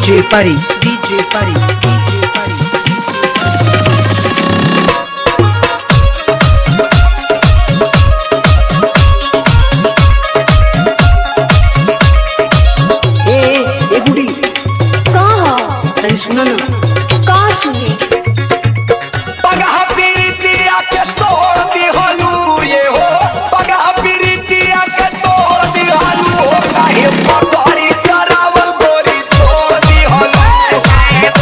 DJ Pari, DJ Pari, DJ Pari. ए ए गुडी का ह? तनी सुना ना का सुनी पगह पीरितिया के तोड़ दिहलू ये हो पगह पीरितिया के तोड़ दिहलू हो काहे पकड़ी चरावल गोरी छोड़ दिहलू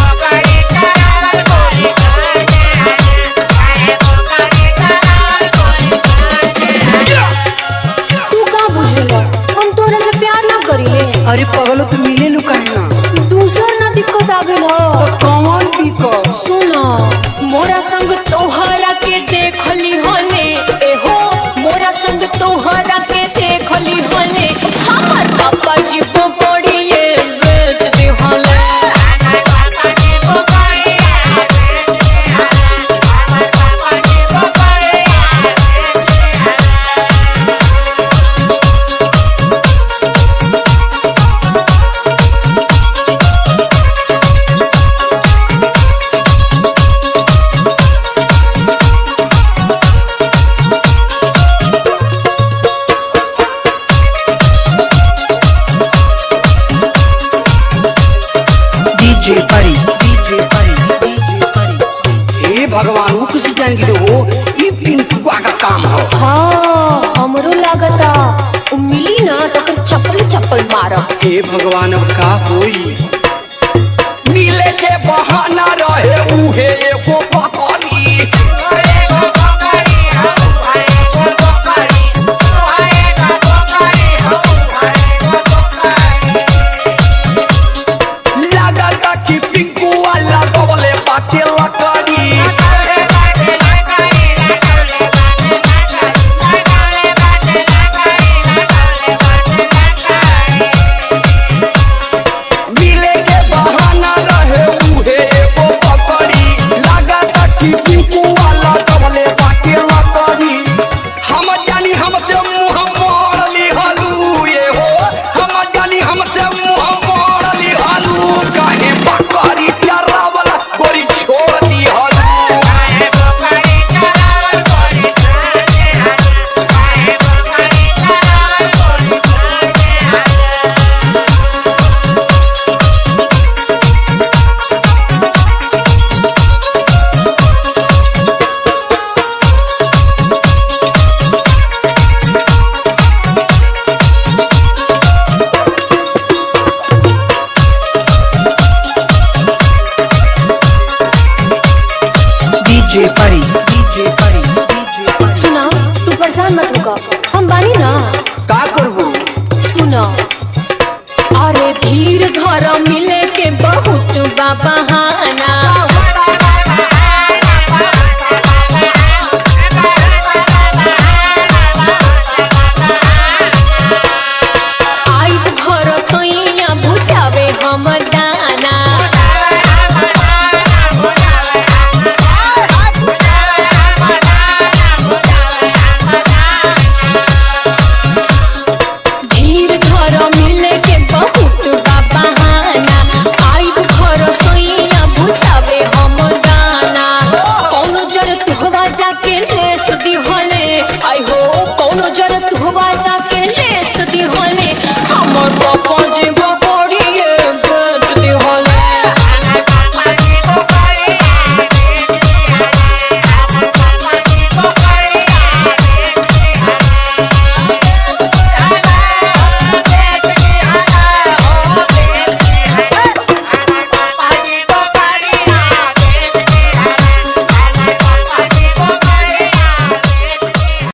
तू का बुझेला हम तोरा से प्यार ना करिले अरे पगलो तू मिले लू काहे ना दूसर ना दिक्कत आ गइल ह कौन भी कर सुन मोरा संग तोहरा के देखली हले ए हो मोरा संग तोहरा के देखली हले हमर पापा जी पकड़िए बेच दे हले DJ Pari, DJ Pari, DJ Pari. हे भगवान वो किसी जाएंगे हो ये पिंटुआ का काम हो हाँ हमरो लागता उ मिली ना तो कर चप्पल चप्पल मारब हे भगवान अब का होई मिले के बहाना रहे उहे एगो पकड़ी लागता कि पिंकुआ लगवले बाटे लकड़ी मिले के बहाना रहे उहे एगो पकड़ी लागता कि पिंकुआ लगवले बाटे लकड़ी हम जानी हमसे मुंह मोड़ ली हलू ये हो हम जानी हमसे मुंह मोड़ ली हलू काहे बकरी चरावला गोरी छोड़ दी हलू DJ Pari, DJ Pari, DJ Pari. सुना तू परेशान मत होगा हम बानी ना का करबो सुना अरे धीर घर मिले के बहुत बा बहाना